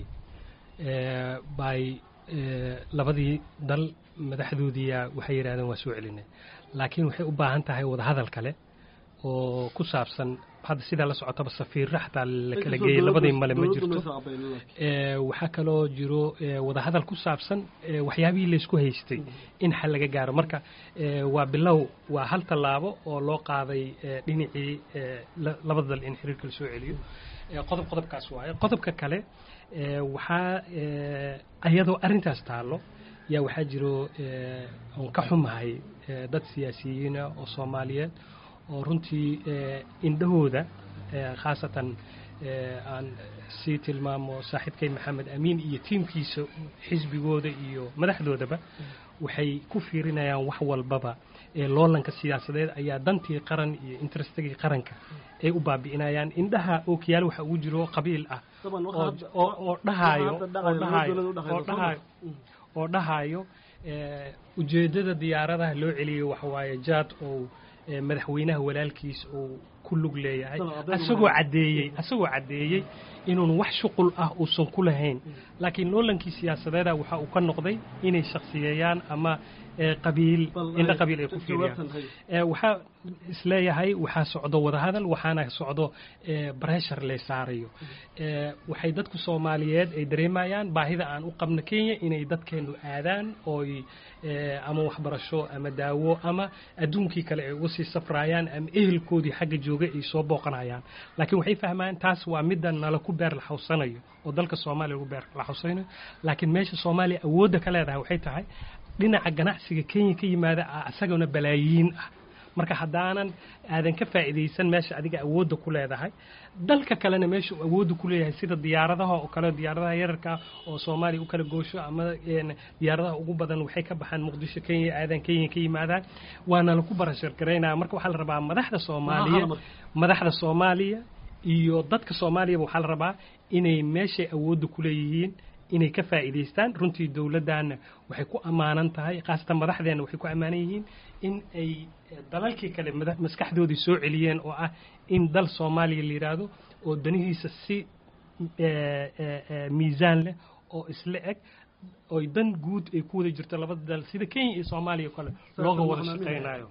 by labadii dal madaxdoodiia waxay yidhahdeen waa soo celinay laakiin waxay u baahan tahay wadahadal kale oo ku saabsan hadda sidaa la socotaba safiirro xataa la kala geeyey labadii male ma jirto waxaa kaloo jiro wadahadal ku saabsan waxyaabihii laysku haystay in xal laga gaaro marka waa bilow waa hal tallaabo oo loo qaaday dhinacii labada dal in xiriirka la soo celiyo qodob qodobkaas waaye qodobka kale waxaa ayadoo arrintaas taallo yaa waxaa jiro oon ka xumahay dad siyaasiyiina oo soomaaliyeed oo runtii indhahooda khaasatan aan sii tilmaamo saaxiibkay maxamed amiin iyo tiimkiisa xisbigooda iyo madaxdoodaba waxay ku fiirinayaan wax walbaba ee loolanka siyaasadeed ayaa dantii qaran iyo interestagii qaranka ay u baabi'inayaan indhaha ookiyaal waxa ugu jiro qabiil ah oo dhahaayo oo dhahaayo ujeeddada diyaaradaha loo celiyay waxawaaye jaad oo madaxweynaha walaalkiis uu ku lug leeyahay asagoo caddeeyey asagoo caddeeyey inuun wax shuqul ah uusan ku lahayn laakiin loolankii siyaasadeeda waxa uu ka noqday inay shaksiyeeyaan ama qabiil indho qabiil ay ku fiiriyaan waxaa isleeyahay waxaa socdo wadahadal waxaana socdo breshar le saarayo waxay dadku soomaaliyeed ay dareemayaan baahida aan u qabno kenya inay dadkeenu aadaan ooy ama waxbarasho ama daawo ama adduunkii kale ay uga sii safraayaan ama ehelkoodii xagga jooga ay soo booqanayaan laakiin waxay fahmaan taas waa midda nala ku beer laxawsanayo oo dalka soomaaliya lagu beer laxawsanayo laakiin meesha soomaaliya awoodda ka leedahay waxay tahay dhinaca ganacsiga kenya ka yimaada ah isagana balaayiin ah marka haddaanan aadan ka faa'iidaysan meesha adiga awoodda ku leedahay dalka kalena meesha uu awoodda ku leeyahay sida diyaaradaha oo kale diyaaradaha yararka oo soomaaliya u kala goosho ama diyaaradaha ugu badan waxay ka baxaan muqdisho kenya aadan kenya ka yimaadaan waana laku barashar garaynaya marka waxaa la rabaa madaxda soomaaliya madaxda soomaaliya iyo dadka soomaaliyaba waxaa la rabaa inay meeshay awoodda ku leeyihiin inay ka faa'iidaystaan runtii dowladdaana waxay ku ammaanan tahay khaasatan madaxdeenna waxay ku ammaanan yihiin in ay dalalkii kale maskaxdoodii soo celiyeen oo ah in dal soomaaliya la yidhaahdo oo danihiisa si miisaan leh oo isla eg oy dan guud ay ku wada jirto labada dal sida kenya iyo soomaaliya kale looga wada shaqaynayo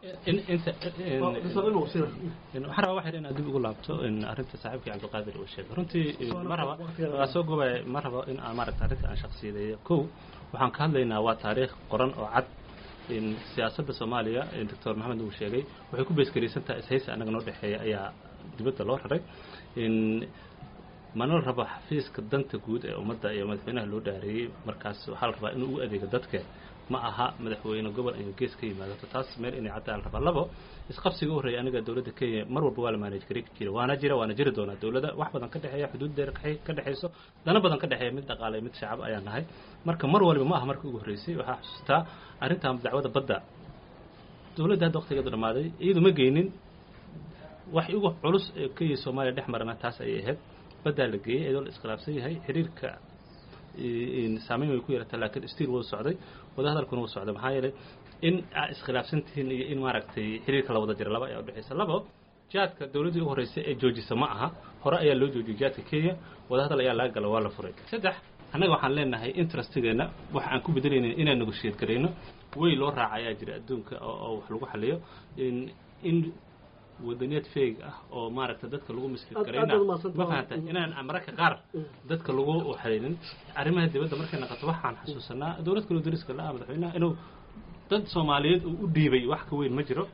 waxaan rabaa waxyar inaad dib ugu laabto arrinta saaxiibkii cabdiqaadir uu sheegay runtii ma raba waa soo gobaya ma rabo in aan maaragta arrinta aan shaksiyadeeyo kow waxaan ka hadlaynaa waa taariikh qoran oo cad siyaasadda soomaaliya doctor maxamed uu sheegay waxay ku beesgaraysantaha ishaysi annaga noo dhexeeya ayaa dibadda loo raray mana la rabo xafiiska danta guud ee ummadda iyo madaxweynaha loo dhaareeyey markaas waxaa la rabaa inuu u adeego dadka ma aha madaxweyne gobol iyo gees ka yimaadato taas meel inay caddaa la rabaa labo isqabsiga u horreeya aniga dowladda kenya mar walba waa la maanaj gari jira waana jira waana jiri doonaa dowladda wax badan ka dhexeeya xuduud dheer ka dhexayso dana badan ka dhexeeya mid dhaqaale mid shacab ayaa nahay marka mar waliba ma aha markii ugu horreysay waxaa xusuustaa arrintan dacwada badda dowladda hadda waqtigeedu dhammaaday iyadu ma geynin wax ugu culus ee kenya soomaaliya dhex marana taas ayay ahayd baddaa la geeyey iyadoo la iskhilaafsan yahay xiriirka saameyn way ku yeelataa laakiin stiil wuu socday wadahadalkuna wuu socday maxaa yeelay in aa iskhilaafsan tihiin iyo in maaragtay xiriirka la wada jira laba ayaa udhexaysa labo jaadka dowladdii u horreysay ee joojisa ma aha hore ayaa loo joojiyey jaadka kenya wadahadal ayaa laga gala waa la furay saddex annaga waxaan leenahay interestigeena wax aan ku bedelayna inaan negoshiyad garayno way loo raaca ayaa jira adduunka oo wax lagu xaliyo in wadaniyad feeg ah oo maaragta dadka lagu misrid garayna ma fahanta inaan mararka qaar dadka lagu xalinin arrimaha dibadda markay naqato waxaan xasuusanaa dowlad kaloo dariska la-ah madaxweynaha inuu dad soomaaliyeed uu u dhiibay wax ka weyn ma jiro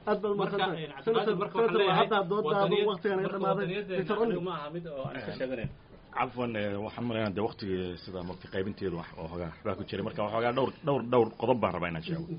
ma aha mid oo aan iska sheeganayn cafwan waxaan malaynaa de waktigii sida mogta qaybinteedu oo hogaa waxbaa ku jiray marka waxoogaa dhowr dhowr dhowr qodob baan rabaa inaan sheego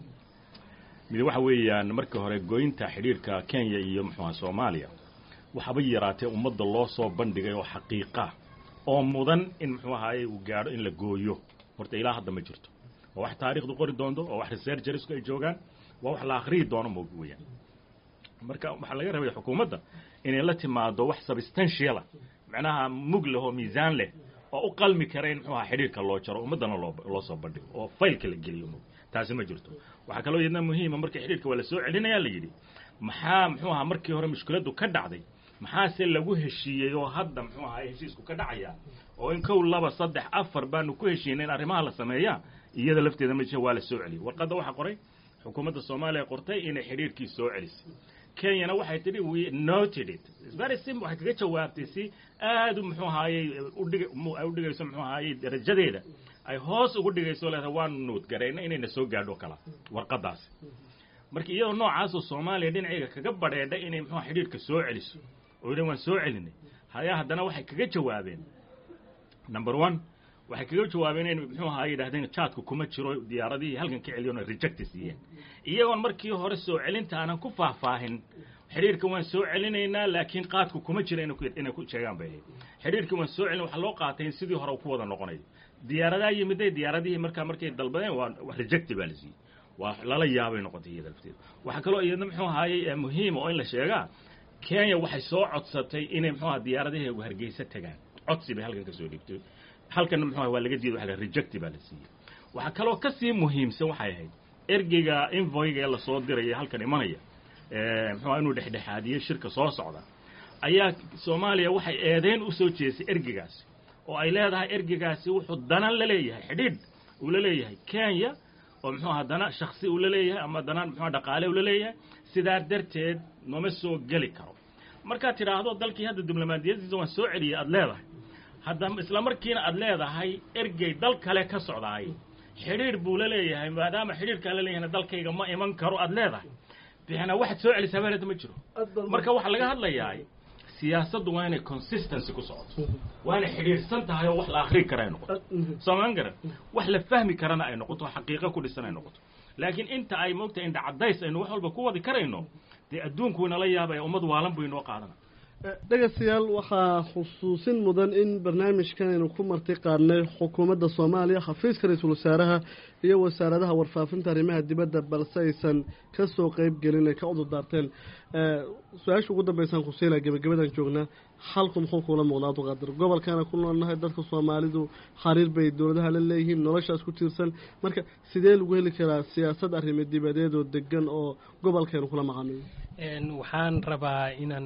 mid waxa weeyaan markii hore goynta xidhiirka kenya iyo muxuuha soomaaliya waxaba yaraatee ummadda loo soo bandhigay oo xaqiiqa oo mudan in muxuu ahaye uu gaadho in la gooyo horta ilaa hadda ma jirto waa wax taarikhdu qori doonto oo wax researchersku ay joogaan waa wax la akhriyi doono mog weeyaan marka waxaa laga rabaya xukuumadda inay la timaado wax substantiala macnaha mug leh oo miisaan leh oo u qalmi kara in muxuu aha xidhiirka loo jaro ummaddana loo loo soo bandhigo oo faylka la geliyo mog taasi ma jirto waxaa kaloo iyadna muhiima markii xidhiirka waa la soo celinayaa la yidhi maxaa muxuu ahaa markii hore mushkiladdu ka dhacday maxaase lagu heshiiyey oo hadda muxuu ahaa heshiisku ka dhacaya oo in kow laba saddex afar baanu ku heshiinay in arrimaha la sameeyaa iyada lafteeda ma waa la soo celiyey warqadda waxaa qoray xukuumadda soomaaliya qortay inay xidhiirkii soo celisay kenyana waxay tidhi we noted it very simple waxay kaga jawaabtay si aad u muxuu ahaayey udhig ay u dhigayso muxuu ahaayey darajadeeda ay hoos ugu dhigayso leedahay waanu nuud garayna inayna soo gaadho kala warqadaasi marka iyadoo noocaasoo soomaaliya dhinacayga kaga badheedha inay muxuu xidhiirka soo celiso oo yidhan waan soo celinay hayaa haddana waxay kaga jawaabeen number one waxay kaga jawaabeen in muxuu ahaa yidhahdeen jaadku kuma jiro diyaaradihii halkan ka celiyoona rejecti siiyeen iyagoon markii hore soo celinta aanan ku faahfaahin xidhiirka waan soo celinaynaa laakiin qaadku kuma jira inay ku sheegaan bay ahayd xidhiirka waan soo celin waxaa loo qaatay in sidii hore ku wada noqonayo diyaaradaa yimiday diyaaradihii markaa markay dalbadeen waa rejecti baa la siiyey waa lala yaabay noqotay iyada lafteeda waxaa kaloo iyadna muxuu ahaayey muhiima oo in la sheegaa kenya waxay soo codsatay inay muxuu aha diyaaradaheegu hargeysa tagaan codsi bay halkan ka soo dhigtay halkanna muxuu aha waa laga diiday waxa rejecti baa la siiyey waxaa kaloo ka sii muhiimsan waxay ahayd ergeyga invoyga ee lasoo diraya halkan imanaya muxuu inuu dhexdhexaadiyey shirka soo socda ayaa soomaaliya waxay eedeyn u soo jeesay ergeygaasi oo ay leedahay ergeygaasi wuxuu danan la leeyahay xidhiidh uu la leeyahay kenya oo muxuu aha dana shaksi uu la leeyahay ama dana muxuu dhaqaale uu la leeyahay sidaa darteed nooma soo geli karo markaad tidhaahdo dalkii hadda diblomaadiyadiisa waan soo celiyey aada leedahay hadda isla markiina aada leedahay ergey dal kale ka socdaay xidhiidh buu la leeyahay maadaama xidhiidhkaa la leeyahayna dalkayga ma iman karo aada leedahay bixna waxaad soo celisaa habeenada ma jiro marka waxaa laga hadlayaa siyaasaddu waa inay consistency ku socoto waa inay xidhiidhsan tahay oo wax la akrii kara ay noqoto soomaan garan wax la fahmi karana ay noqoto xaqiiqo ku dhisan ay noqoto laakiin inta ay moogtahay indha caddays aynu wax walba ku wadi karayno dee adduunku inala yaabaya ummad waalan bu inoo qaadana dhegaystayaal waxaa xusuusin mudan in barnaamijkan aynu ku marti qaadnay xukuumadda soomaaliya xafiiska ra-iisul wasaaraha iyo wasaaradaha warfaafinta arrimaha dibadda balse aysan ka soo qeyb gelin ay ka cudurdaarteen su-aasha ugu dambeysaan kusiila gebagabadaan joognaa xalku muxuu kuula muuqda abduqaadir gobolkaana ku noolnahay dadka soomaalidu xariir bay dowladaha la leeyihiin noloshaas ku tiirsan marka sidee lagu heli karaa siyaasad arrimo dibadeed oo degan oo gobolkeenu kula macaamilo waxaan rabaa inaan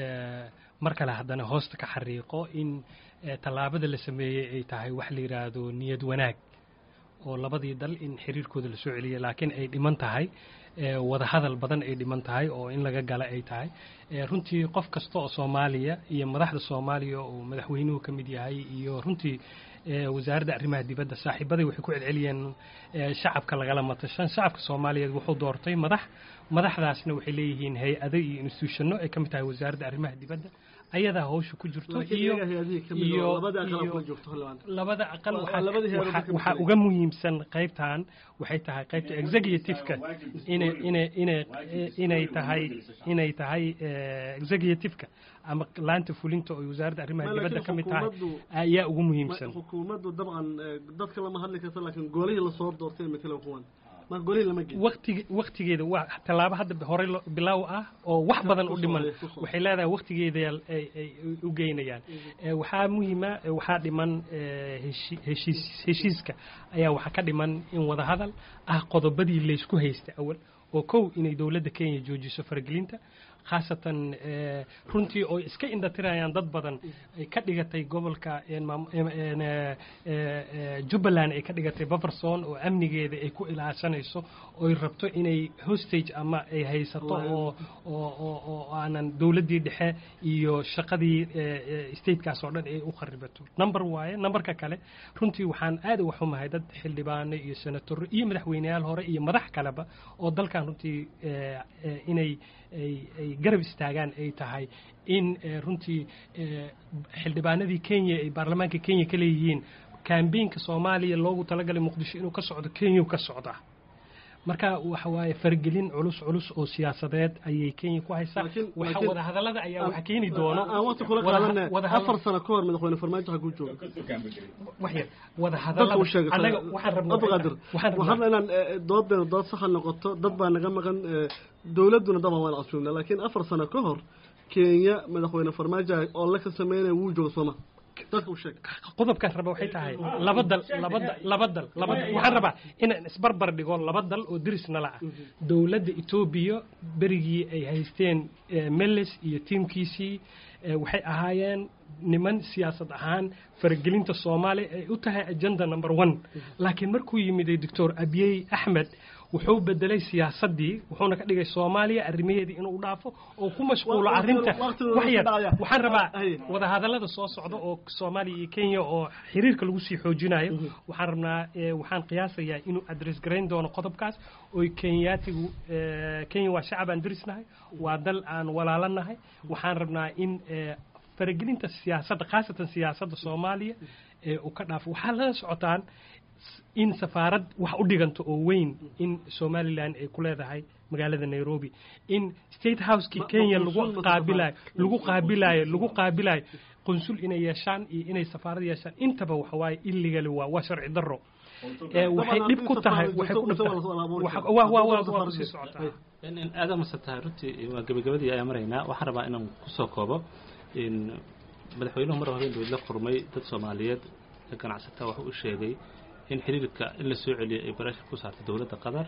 mar kale haddana hoosta ka xariiqo in tallaabada la sameeyey ay tahay wax la yidhaahdo niyad wanaag oo labadii dal in xiriirkooda la soo celiya laakiin ay dhiman tahay wadahadal badan ay dhiman tahay oo in laga gala ay tahay runtii qof kasta oo soomaaliya iyo madaxda soomaaliya oo madaxweynuhu ka mid yahay iyo runtii wasaaradda arrimaha dibadda saaxiibaday waxay ku celceliyeen shacabka lagala matashan shacabka soomaaliyeed wuxuu doortay madax madaxdaasna waxay leeyihiin hay-ado iyo institutionno ay ka mid tahay wasaaradda arrimaha dibadda ayadaa hawsha ku jirto iyo labada aqal waxaa uga muhiimsan qaybtan waxay tahay qaybta executiveka inay tahay inay tahay executiveka ama laanta fulinta oo wasaaradda arrimaha dibadda ka mid tahay ayaa ugu muhiimsan xukuumaddu dabcan dadka lama hadli karta laakiin golihii lasoo doortay matala kuwan waqtig waktigeeda waa tallaabo hadda horey bilaaw ah oo wax badan u dhiman waxay leedahay waktigeeda ay u geynayaan waxaa muhiima waxaa dhiman heshiis heshiiska ayaa waxaa ka dhiman in wadahadal ah qodobadii laysku haysta awal oo kow inay dowladda kenya joojiso faragelinta khaasatan runtii oo iska indhatirayaan dad badan ay ka dhigatay gobolka jubbaland ay ka dhigatay baferson oo amnigeeda ay ku ilaashanayso oy rabto inay hostage ama ay haysato oo oo aanan dowladdii dhexe iyo shaqadii statekaas oo dhan ay u kharibato number waaye numberka kale runtii waxaan aad uga xumahay dad xildhibaano iyo senatoro iyo madaxweyneyaal hore iyo madax kaleba oo dalkan runtii inay ay garab istaagaan ay tahay in runtii xildhibaanadii kenya ay baarlamaanka kenya ka leeyihiin kambeynka soomaaliya loogu talagalay muqdisho inuu ka socdo kenya ka socdaa marka waxa waaye fargelin culus culus oo siyaasadeed ayay kenya ku haysaa waxa wadahadallada ayaa waxa keeni doono aan waqti kula qaadana afar sano ka hor madaxweyne farmaajo ha ku joogo waxyar dadka wadahadallada u sheegay anaga waxaan rabnaa abqaadir waxaan waxaan rabnaa inaan doodeena dood saxa noqoto dad baa naga maqan dowladduna daban waan casuumna laakiin afar sano ka hor kenya madaxweyne farmaajo oo la ka sameynaya wuu joogo sooma dadka u sheeg qodobkaan raba waxay tahay laba dal laba dal laba dal laba dal waxaan rabaa inaan isbarbar dhigo laba dal oo deris nala ah dowladda etoobiya berigii ay haysteen eh, meles iyo tiimkiisii eh, waxay ahaayeen niman siyaasad ahaan faragelinta soomaaliya ay u tahay agenda number one laakiin markuu yimiday doctor abiyey axmed wuxuu bedelay siyaasadii wuxuuna ka dhigay soomaaliya arrimaheedii inuu dhaafo oo ku mashquulo Waqtiga- arrinta waqtiga wax yar dhacaya. waxaan rabaa Ay. wadahadallada soo socda oo soomaaliya iyo kenya oo xiriirka lagu sii xoojinayo waxaan rabnaa eh, waxaan qiyaasayaa inuu adres garayn doono qodobkaas oy kenyaatigu eh, kenya waa shacab aan derisnahay waa dal aan walaalanahay waxaan rabnaa in eh, faragelinta siyaasadda khaasatan siyaasadda soomaaliya ee uu ka dhaafo waxaa lala socotaan in safaarad wax u dhiganto oo weyn in somalilan ay ku leedahay magaalada nairobi in state housekii Ma- ma kenya qunsul lagu ma qaabilayo safaarad? lagu qaabilayo lagu qaabilayo qunsul inay yeeshaan iyo inay safaarad yeeshaan intaba waxa waaye illegally waa waa sharci darro ee waxay dhib ku tahay waxay ku dhib tahay Waxa- waa waa waa waa kusii socotaa in in aada mase tahay runtii waa gebagabadii ayaa maraynaa waxaan rabaa inaan kusoo koobo in madaxweynuhu mar habeen dowlad la qurmay dad soomaaliyeed ee ganacsataa wax u sheegay in xiriirka in la soo celiyo ay barashar ku saartay dowladda qatar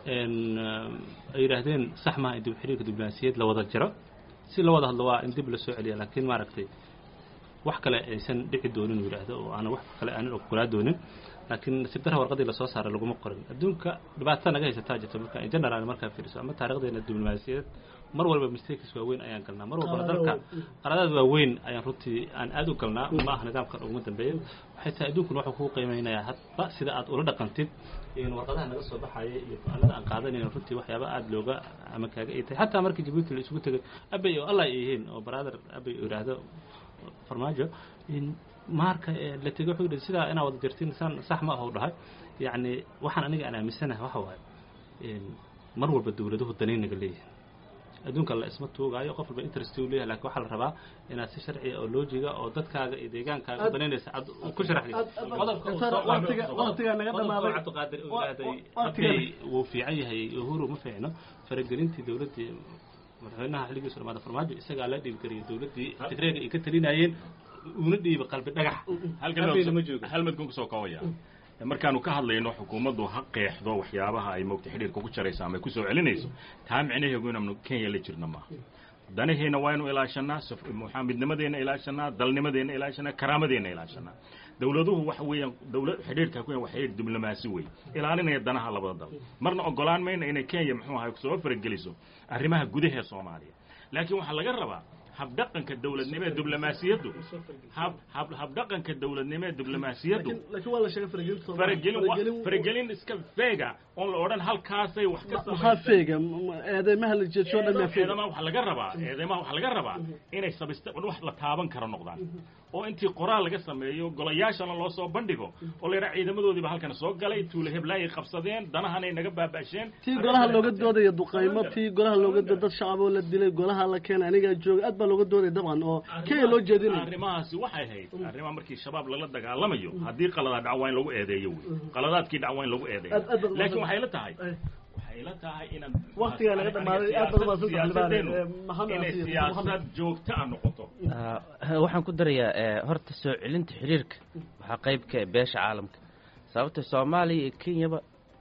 n ay yidhaahdeen sax maaha in dib xiriirka diblomaasiyeed la wada jiro si la wada hadlo waa in dib la soo celiya laakiin maaragtay wax kale aysan dhici doonin uu yidhaahdo oo aan wax kale aanan ogolaa doonin laakiin nasiib darra warqadii lasoo saaray laguma qorin adduunka dhibaatada naga haysataa jirta marka in general markaa fiiriso ama taarikhdeena diblomaasiyadeed mar walba mistakes waaweyn ayaan galnaa mar walba dalka qaladaad waaweyn ayaan runtii aan aad u galnaa ma ah nidaamkan uguma dambeeya waxay tahay adduunkuna wuxuu kuu qiimeynayaa hadba sida aad ula dhaqantid in warqadaha naga soo baxaya iyo go-aanada aan qaadanayna runtii waxyaaba aada looga ama kaaga ay tahay xataa markii jabuuti la isugu tegay abay oo allah ay yihiin oo brother abay uu yidhaahdo farmaajo in maarka ee la tegay wuxuu yidhi sidaa inaad wada jirtiin san sax ma ahuu dhahay yacni waxaan aniga aan aaminsanahay waxa waaye in mar walba dowladuhu danaynaga leeyihin adduunka la isma tuugaayo qof walba interest uu leeyahay laakiin waxaa la rabaa inaad si sharciya oo loojiga oo dadkaaga iyo deegaankaaga u danaynaysa aad ku sharaxdid qodobka uu soo waqtiga- waqtigaa naga qodobka dhamaaday. uu cabdiqaadir uu Wa- yidhaahday wa- waqtiga- abay wuu fiican yahay uhuru ma fiicno faragelintii dowladdii madaxweynaha xilligiisu dhamaada farmaajo isagaa la dhiibgariyay dowladdii tigreega ay ka talinayeen uuna dhiiba qalbi dhagax Abayna ma joogo hal midkun kusoo koobaya markaanu ka hadlayno xukuumaddu ha qeexdo waxyaabaha ay moogta xidhiirka ku jaraysa ama ay kusoo celinayso taa micnaheegu inaanu kenya la jirna maaha danaheenna waa inu ilaashanaa maxaa midnimadeenna ilaashanaa dalnimadeenna ilaashanaa karaamadeenna ilaashanaa dowladuhu waxa weeyaan dowlad xidhiirka ku waa xidhiir diblomaasi wey ilaalinaya danaha labada dal marna ogolaan mayna inay kenya muxuu ahay soo farageliso arrimaha gudaha soomaaliya laakiin waxaa laga rabaa habdhaqanka dowladnimo ee diblomaasiyaddu hab hab habdhaqanka dowladnimo ee diblomaasiyaddu laakiin waa la sheegay faragelinta Soomaaliya. faragelin wa- Faragelin- faragelin iska feega oon la odhan halkaasay wax ka maxaa samaysay feega M- eedeymaha la jeedsho dhan maa feega eedamaha waxaa laga rabaa eedamaha waxaa laga rabaa inay sabista wax la taaban karo noqdaan oo intii qoraal laga sameeyo golayaashana loo soo bandhigo oo la yidhaha ciidamadoodiiba halkan soo galay tuule heblaayay qabsadeen danahanay naga baaba'sheen tii golaha looga doodaya duqaymo tii golaha looga dooda dad shacaboo la dilay golaha la keenay anigaa jooga aad baa looga doodaya dabcan oo kenya loo jeedinaya arrimahaasi waxay ahayd arrimaha markii shabaab lala dagaalamayo haddii qaladaad dhac waa in lagu eedeeyo wey qaladaadkii dhac waa in lagu eedeeyo Aad- aad baad laakiin umahadsan- waxay la tahay Ay. waxay la tahay inaad Waqtigaa laga dhamaaday, aad baad umahadsan tahay, siyaasadeennu Libaane. Eh, Maxamed inay Asiir, siyaasad Maxamed. joogto ah noqoto Ah, waxaan ku darayaa eh, horta soo celinta xiriirka waxaa qayb ka ah beesha caalamka sababta soomaaliya iyo kenyaba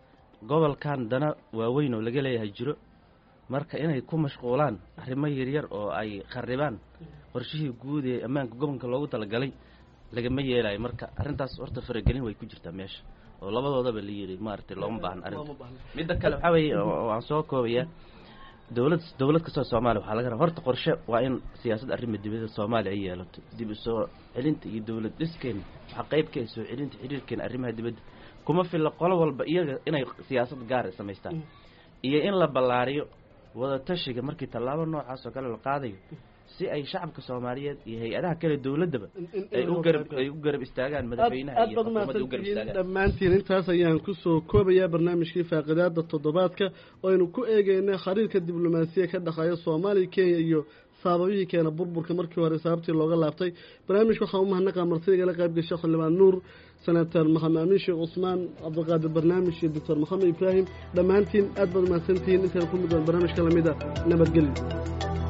gobolkan dana waaweyn oo laga leeyahay jiro marka inay ku mashquulaan arrimo yaryar oo ay kharibaan qorshihii guud ee ammaanka gobolka loogu talagalay lagama yeelayo marka arrintaas horta faragelin way ku jirtaa meesha oo labadoodaba la yidhi maaragtay looma baahna arrinta midda kale waxaa weeye oo oo aan soo koobayaa dowlad dowlad kastoo soomaaliya waxaa laga rabaa horta qorshe waa in siyaasad arrima dibadda soomaaliya ay yeelato dib u soo celinta iyo dowlad dhiskeena waxaa qayb ka ah soo celinta xiriirkeena arrimaha dibadda kuma filla qolo walba iyaga inay siyaasad gaar samaystaan iyo in la ballaariyo wada tashiga markii tallaabo noocaas oo kale la qaadayo si ay shacabka soomaaliyeed iyo hay-adaha kale dowladdaba In- in- ay in u loo garab qayb ay u garab istaagaan aad madaxweynaha aad iyo baad xukuumadda u garab umahadsantihiin istaagaan dhammaantiin intaas ayaan kusoo koobayaa barnaamijkii faaqidaada toddobaadka oo aynu ku eegeynay xiriirka diblomaasiya ka dhexeeya soomaaliya kenya iyo saababihii keena burburka markii hore sababtii looga laabtay barnaamijka waxaa u mahadnaqaa martidigala qayb gashay xildhibaan nuur senator maxamed amiin sheekh cusmaan cabdiqaadir barnaamij iyo doctor maxamed ibraahim dhammaantiin aad baad umahadsantihiin intaynu ku mid doon barnaamijka lamida nabadgelyo